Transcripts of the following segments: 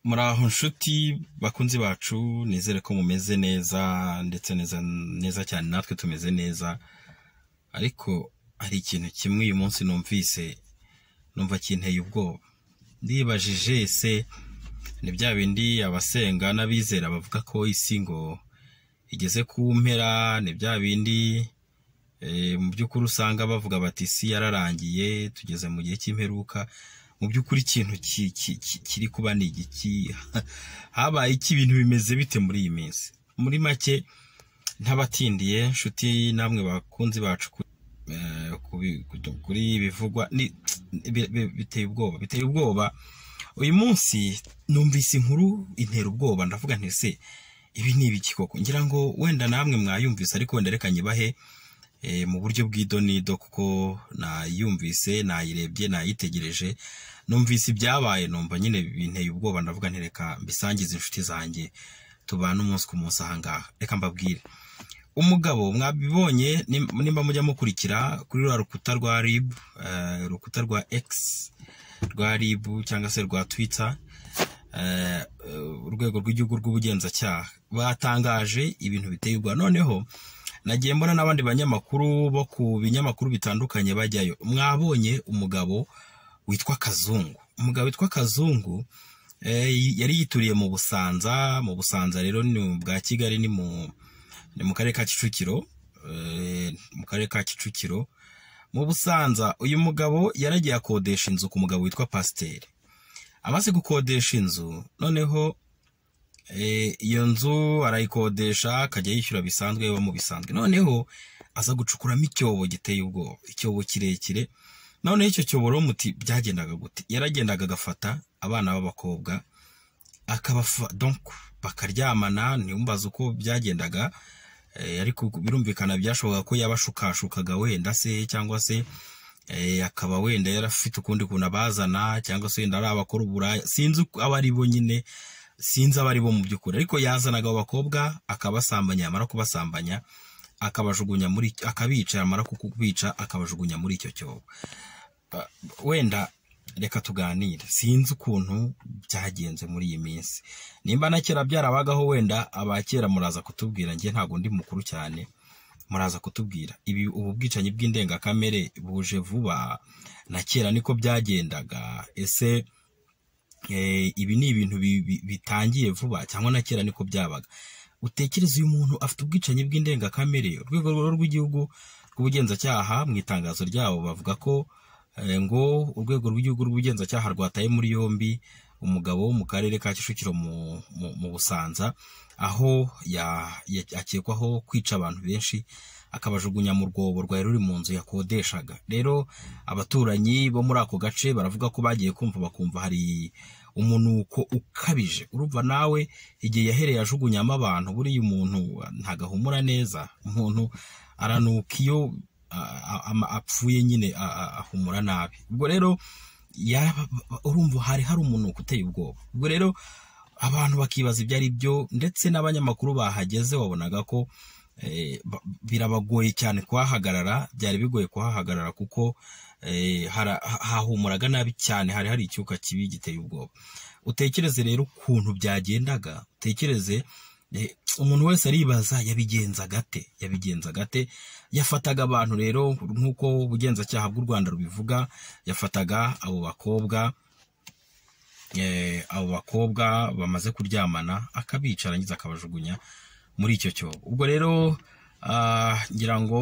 muraho nshuti bakunzi bacu nizere ko mumeze neza ndetse neza neza cyane natwe tumeze neza ariko hari ikintu kimwe uyu munsi numvise numva kinteye ubwoba ndibajije ese ni bya bindi abasenga n'abizera bavuga ko isi ngo igeze ku mpera ni bya bindi eh, mu by'ukuri usanga bavuga bati isi yararangiye tugeze mu gihe cy'imperuka mu by'ukuri ikintu ki- ki- ki- kiri kuba ni igiki habaye iki ibintu bimeze bite muri iyi minsi muri make ntabatindiye nshuti namwe bakunzi bacu ku- eh, kubi- kudu- kuri ibi bivugwa ni- bi- bi- biteye ubwoba biteye ubwoba uyu munsi numvise inkuru intera ubwoba ndavuga nti se ibi ni ibiki koko ngira ngo wenda namwe mwayumvise ariko wenda reka nyibahe eh, mu buryo bw'idonido kuko nayumvise nayirebye nayitegereje numvise ibyabaye numva nyine binteye ubwoba ndavuga nti reka mbisangize inshuti zanjye tubana umunsi ku munsi ahangaha reka mbabwire umugabo mwabibonye nim- nimba mujya mukurikira kuri rwa rukuta rwa rib eh, urukuta rwa x rwa rib cyangwa se rwa twitter eh, eh, urwego rw'igihugu rw'ubugenzacyaha batangaje ibintu biteye ubwoba noneho nagiye mbona n'abandi banyamakuru bo ku binyamakuru bitandukanye bajyayo mwabonye umugabo witwa kazungu umugabo witwa kazungu eh, yari yituriye mu busanza mu busanza rero ni mu bwa kigali ni mu ni mu karere ka kicukiro eh, mu karere ka kicukiro mu busanza uyu mugabo yaragiye akodesha inzu ku mugabo witwa pasiteri amaze gukodesha inzu noneho eh, iyo nzu arayikodesha akajya yishyura bisanzwe biba mu bisanzwe noneho aza gucukuramo icyobo giteye ubwoba icyobo kirekire noneho icyo cyobo rero muti byagendaga gute yaragendaga agafata abana b'abakobwa akabafa donc bakaryamana ntiwumbaze uko byagendaga eh, ariko birumvikana byashoboka ko yabashukashukaga wenda se cyangwa se eh, akaba wenda yarafite ukundi kuntu abazana cyangwa se wenda ari abakora uburaya sinzi uko aba ari bo nyine sinzi abo ari bo mu by'ukuri ariko yazanaga abo bakobwa akabasambanya yamara kubasambanya akabajugunya muri akabica yamara kubica akabajugunya muri icyo cyobo Ah, wenda reka tuganire sinzi ukuntu byagenze muri iyi minsi nimba na kera byarabagaho wenda abakera muraza kutubwira njye ntabwo ndi mukuru cyane muraza kutubwira ibi ubu bwicanyi bw'indengakamere buje vuba na kera niko byagendaga ese Eh, ibi ni ibintu bi- bi- bitangiye vuba cyangwa na kera niko byabaga utekereza uyu muntu afite ubwicanyi bw'indengakamere urwego rwo rw'igihugu rw'ubugenzacyaha mu itangazo ryabo bavuga ko eh, ngo urwego rw'igihugu rw'ubugenzacyaha rwataye muri yombi umugabo wo mu karere ka kicukiro mu, mu, mu busanza aho ya- ya- akekwaho kwica abantu benshi akabajugunya mu rwobo rwari ruri mu nzu yakodeshaga rero abaturanyi bo muri ako gace baravuga ko bagiye kumva bakumva hari umunuko ukabije urumva nawe igihe yahereye ajugunyamo abantu buriya umuntu ntagahumura neza umuntu aranuka iyo a- a- ama- apfuye nyine a- a- ahumura nabi ubwo rero yaba- urumva hari hari umunuko uteye ubwoba ubwo rero abantu bakibaza ibyo ari byo ndetse n'abanyamakuru bahageze wabonaga ko eh, ba- birabagoye cyane kuhahagarara byari bigoye kuhahagarara kuko eh, hara- ha- hahumuraga nabi cyane hari hari icyuka kibi giteye ubwoba utekereze rero ukuntu byagendaga utekereze eh, umuntu wese aribaza yabigenzaga ate yabigenzaga ate yafataga abantu rero nk'uko ubugenzacyaha bw'u rwanda rubivuga yafataga abo bakobwa eh, abo bakobwa bamaze kuryamana akabica arangiza akabajugunya muri icyo cyobo ubwo rero ah, ngira ngo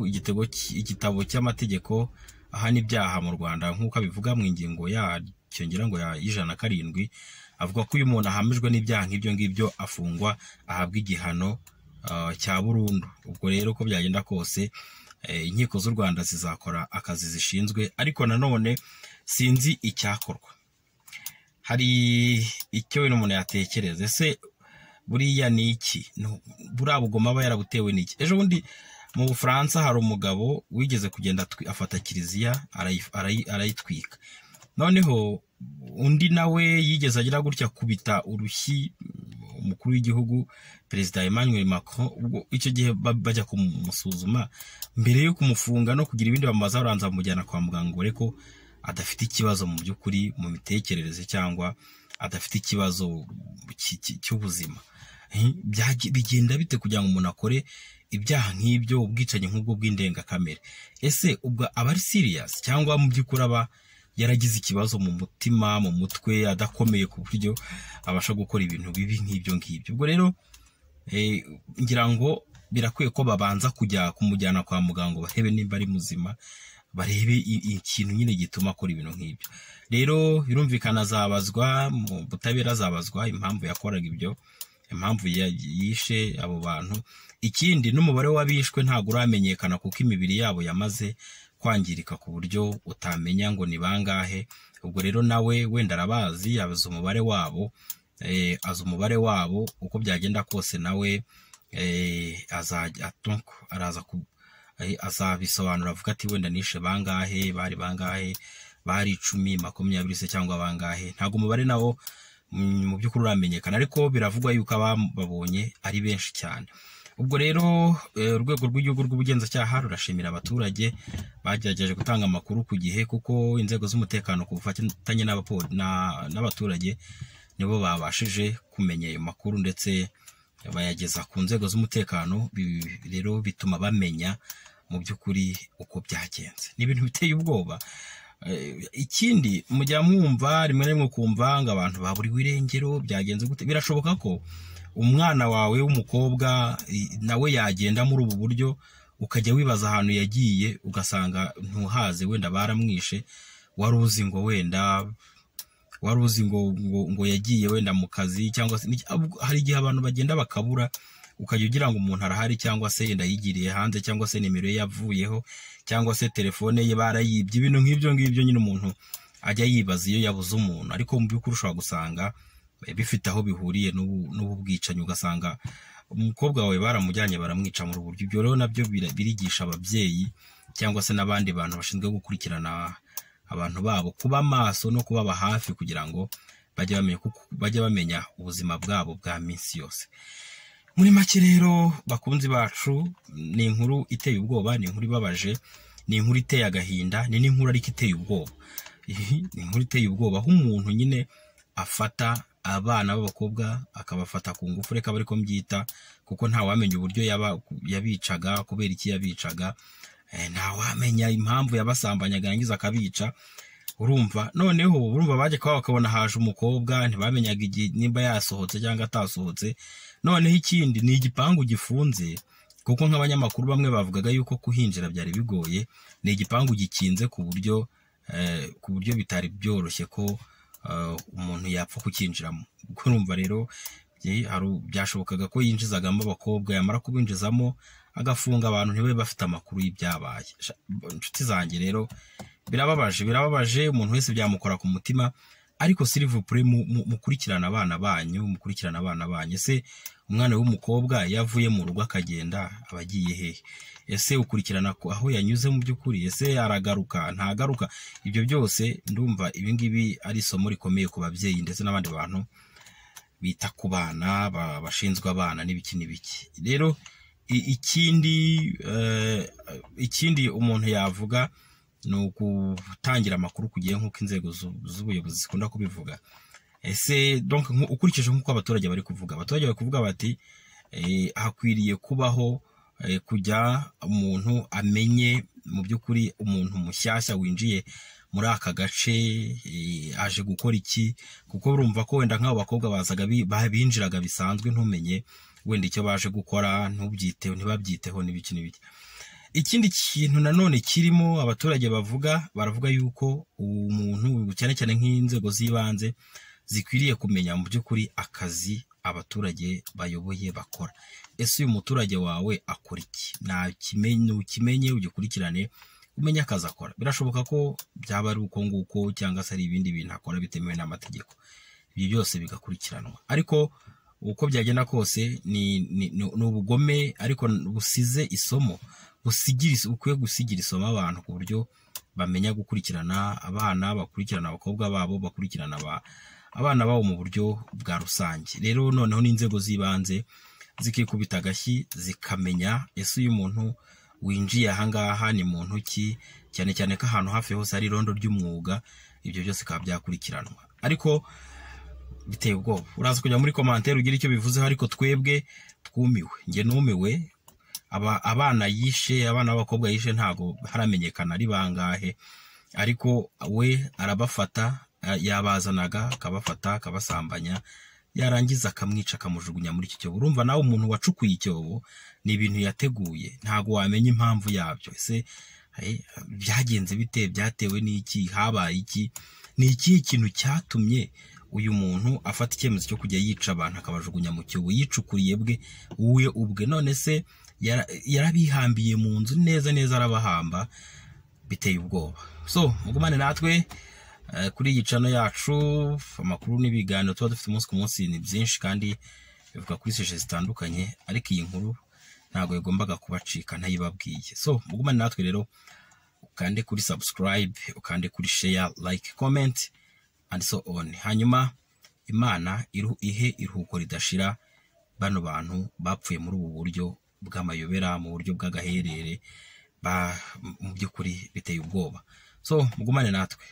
igitego cy- igitabo cy'amategeko ahana ibyaha mu rwanda nk'uko abivuga mu ingingo yacyo ngira ngo ya y'ijana na karindwi avuga ko uyu muntu ahamijwe n'ibyaha nk'ibyo ngibyo afungwa ahabwa igihano ah, cya burundu ubwo rero uko byagenda kose eh, inkiko z'u rwanda zizakora akazi zishinzwe ariko nanone sinzi icyakorwa hari icyo wenda umuntu yatekereza ese buriya ni iki No, buriya bugoma aba yarabutewe n'iki ejo bundi mu bufaransa hari umugabo wigeze kugenda atwi- afata kiliziya arayi- arayi- arayitwika noneho undi nawe yigeze agira gutya kubita urushyi umukuru w'igihugu perezida emmanuel macron ubwo icyo gihe ba- bajya kumusuzuma mbere yo kumufunga no kugira ibindi bamubaza baranza bamujyana kwa muganga ngo barebe ko adafite ikibazo mu by'ukuri mu mitekerereze cyangwa adafite ikibazo cy'ubuzima bigenda bite kugira ngo umuntu akore ibyaha nk'ibyo ubwicanyi nk'ubwo bw'indengakamere ese ubwo aba ari siriyasi cyangwa mu by'ukuri aba yaragize ikibazo mu mutima mu mutwe adakomeye ku buryo abasha gukora ibintu bibi nk'ibyo ngibyo ubwo rero ngira ngo birakwiye ko babanza kujya kumujyana kwa muganga barebe niba ari muzima barebe ikintu nyine gituma akora ibintu nk'ibyo rero birumvikana azabazwa mu butabera azabazwa impamvu yakoraga ibyo impamvu yishe abo bantu ikindi n'umubare w'abishwe ntabwo uramenyekana kuko imibiri yabo yamaze kwangirika ku buryo utamenya ngo ni bangahe ubwo rero nawe wenda arabazi yabaza umubare wabo azi umubare wabo uko byagenda kose nawe araza azabisobanura avuga ati wenda nishe bangahe bari bangahe bari icumi makumyabiri se cyangwa bangahe ntabwo umubare nawo mu by'ukuri uramenyekana ariko biravugwa yuko ababonye ari benshi cyane ubwo rero urwego rw'igihugu rw'ubugenzacyaha rurashimira abaturage bagerageje gutanga amakuru ku gihe kuko inzego z'umutekano ku bufatanye n'abaturage nibo babashije kumenya ayo makuru ndetse bayageza ku nzego z'umutekano rero bituma bamenya mu by'ukuri uko byagenze ni ibintu biteye ubwoba ikindi mujya mwumva rimwe na rimwe ukumva ngo abantu baburiwe irengero byagenze gute birashoboka ko umwana wawe w'umukobwa nawe yagenda muri ubu buryo ukajya wibaza ahantu yagiye ugasanga ntuhaze wenda baramwishe wari uzi ngo wenda wari uzi ngo ngo yagiye wenda mu kazi cyangwa se hari igihe abantu bagenda bakabura ukajya ugira ngo umuntu arahari cyangwa se yenda yigiriye hanze cyangwa se nimero ye yavuyeho cyangwa se telefone ye barayibye ibintu nk'ibyo ngibyo nyine umuntu ajya yibaza iyo yabuze umuntu ariko mu by'ukuri ushobora gusanga bifite aho bihuriye n'ubu bwicanyi ugasanga umukobwa wawe baramujyanye baramwica mu ruburyo ibyo rero nabyo birigisha ababyeyi cyangwa se n'abandi bantu bashinzwe gukurikirana abantu babo kuba maso no kubaba hafi kugira ngo bajye bamenya ubuzima bwabo bwa minsi yose muri make rero bakunzi bacu ni inkuru iteye ubwoba ni inkuru ibabaje ni inkuru iteye agahinda ni n'inkuru ariko iteye ubwoba ni inkuru iteye ubwoba aho umuntu nyine afata abana b'abakobwa akabafata ku ngufu reka bari ko mbyita kuko ntawamenya uburyo yabicaga kubera iki yabicaga ntawamenya impamvu yabasambanyaga yarangiza akabica urumva noneho urumva bajya kuba bakabona haje umukobwa ntibamenyaga igihe niba yasohotse cyangwa atasohotse noneho ikindi ni igipangu gifunze kuko nk'abanyamakuru bamwe bavugaga yuko kuhinjira byari bigoye ni igipangu gikinze ku buryo ku buryo bitari byoroshye ko umuntu yapfa kukinjiramo urumva rero byashobokaga ko yinjizagamo abakobwa yamara kubinjizamo agafunga abantu ntibabe bafite amakuru y'ibyabaye inshuti zanjye rero birababaje birababaje umuntu wese byamukora ku mutima ariko sirivupure mukurikirana abana banyu mukurikirana abana banyu ese umwana w'umukobwa yavuye mu rugo akagenda aba agiye hehe ese ukurikirana aho yanyuze mu by'ukuri ese aragaruka ntagaruka ibyo byose ndumva ibingibi ari isomo rikomeye ku babyeyi ndetse n'abandi bantu bita ku bana bashinzwe abana n'ibiki n'ibiki rero ikindi ikindi umuntu yavuga ni ugutangira amakuru ku gihe nk'uko inzego z'ubuyobozi zikunda kubivuga ese ukurikije nk'uko abaturage bari kuvuga abaturage bari kuvuga bati hakwiriye kubaho kujya umuntu amenye mu by'ukuri umuntu mushyashya winjiye muri aka gace aje gukora iki kuko urumva ko wenda nk'abo bakobwa bazaga binjiraga bisanzwe ntumenye wenda icyo baje gukora ntubyiteho ntibabyiteho n'ibiki n'ibiki ikindi kintu nanone kirimo abaturage bavuga baravuga yuko umuntu cyane cyane nk'inzego z'ibanze zikwiriye kumenya mu by'ukuri akazi abaturage bayoboye bakora ese uyu muturage wawe akora iki ntukimenye ugikurikirane umenye akazi akora birashoboka ko byaba ari uko nguko cyangwa se ari ibindi bintu akora bitemewe n'amategeko ibyo byose bigakurikiranwa ariko uko byagenda kose ni ubugome ariko busize isomo ukwiye gusigira isomo abantu ku buryo bamenya gukurikirana abana bakurikirana abakobwa babo bakurikirana abana babo mu buryo bwa rusange rero noneho n'inzego z'ibanze zikikubita agashyi zikamenya ese uyu muntu winjiye ahangaha ni muntu ki cyane cyane ko ahantu hafi hose hari irondo ry'umwuga ibyo byose bikaba byakurikiranwa ariko biteye ubwoba uraza kujya muri komantere ugira icyo bivuzeho ariko twebwe twumiwe njye numiwe aba abana yishe abana b'abakobwa yishe ntabwo haramenyekana ari bangahe ariko we arabafata yabazanaga akabafata akabasambanya yarangiza akamwica akamujugunya muri icyo cyobo urumva nawe umuntu wacukuye icyobo ni ibintu yateguye ntabwo wamenya impamvu yabyo ese byagenze bite byatewe n'iki habaye iki ni ikihe kintu cyatumye uyu muntu afata icyemezo cyo kujya yica abantu akabajugunya mu cyobo yicukuriye bwe we ubwe none se yarabihambiye mu nzu neza neza arabahamba biteye ubwoba so mugumane natwe kuri iyi cano yacu amakuru n'ibiganiro tuba dufite umunsi ku munsi ni byinshi kandi bivuga kuri sije zitandukanye ariko iyi nkuru ntabwo yagombaga kubacika ntayibabwiye so mugumane natwe rero ukande kuri subscribe ukande kuri share like comment and so on hanyuma imana iru ihe iruhuko ridashira bano bantu bapfuye muri ubu buryo bw'amayobera mu buryo bw'agaherere mu by'ukuri biteye ubwoba so mugumane natwe